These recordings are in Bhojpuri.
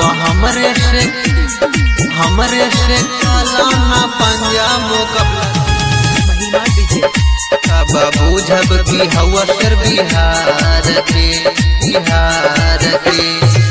हमरे से हमरे से काला ना पंजा मुकबला महिमा डीजे अब बुझब की हवा सर बिहार के बिहार के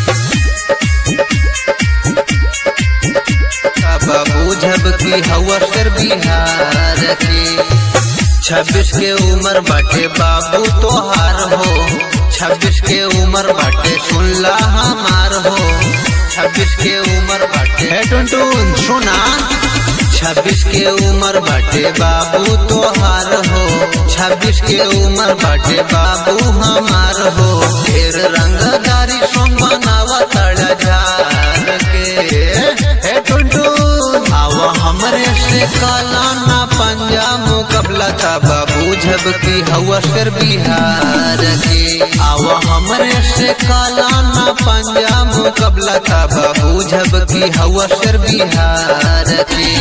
अब बुझब की हवा सर बिहार के छब्बीस के उम्र बाटे बाबू तोहार हो छब्बीस के उम्र बाटे सुनला हमार हो छब्बीस के उम्र बाटे हे टुनटुन सुना छब्बीस के उम्र बाटे बाबू तोहार हो छब्बीस के उम्र बाटे बाबू हमार हो ढेर रंगदारी सोम बनावा तड़ झार के हे टुनटुन आवा हमरे से काला ना पंजा मुकबला तबा बुझब की हवा सर बिहार के आवा हमरे से काला ना पंजा मुकबला तबा बुझब की हवा सर बिहार के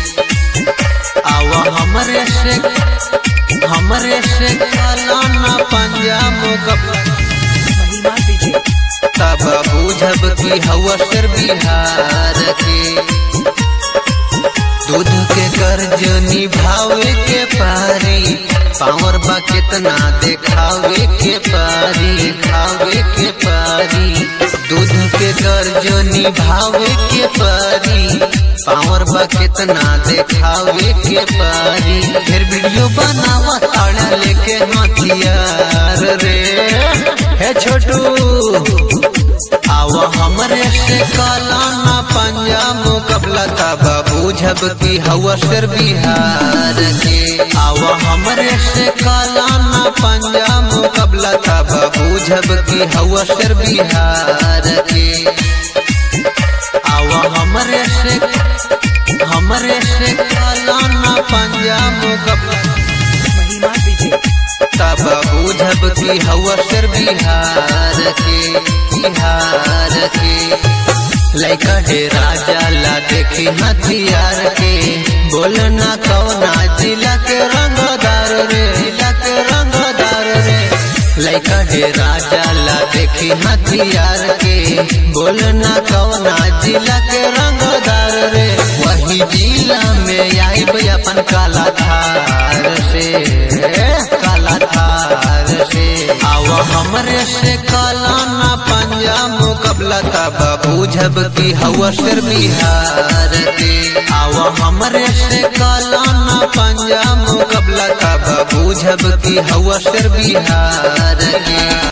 आवा हमरे से हमरे से काला ना पंजा मुकबला महिमा डीजे तब बुझब की हवा सर बिहार के दूध के कर्ज निभावे के पारी पावर बा कितना देखावे के पारी खावे के पारी दूध के कर्ज निभावे के पारी पावर बा कितना देखावे के पारी फिर वीडियो बनावा ताड़ा लेके हथियार रे हे छोटू आवा हमरे से काला ना पंजा मुकबला तबा बुझब की हवा सर बिहार के आवा हमरे से काला ना पंजा मुकबला तबा बुझब की हवा सर बिहार के आवा हमरे से हमरे से काला ना पंजा मुकबला महिमा डीजे तब बुझब की हवा सर बिहार के बिहार के लैका हे राजा ला देखी हथियार के बोलना कौना जिला के रंगदार रे जिला के रंगदार रे लैका हे राजा ला देखी हथियार के बोलना कौना जिला के रंगदार रे वही जिला में आई अपन काला थार से काला थार से आवा हमरे से काला ना पंजा मुकबला तबा बुझब की हवा सर बिहार के आवा हमरे से काला ना पंजा मुकबला तबा बुझब की हवा सर बिहार के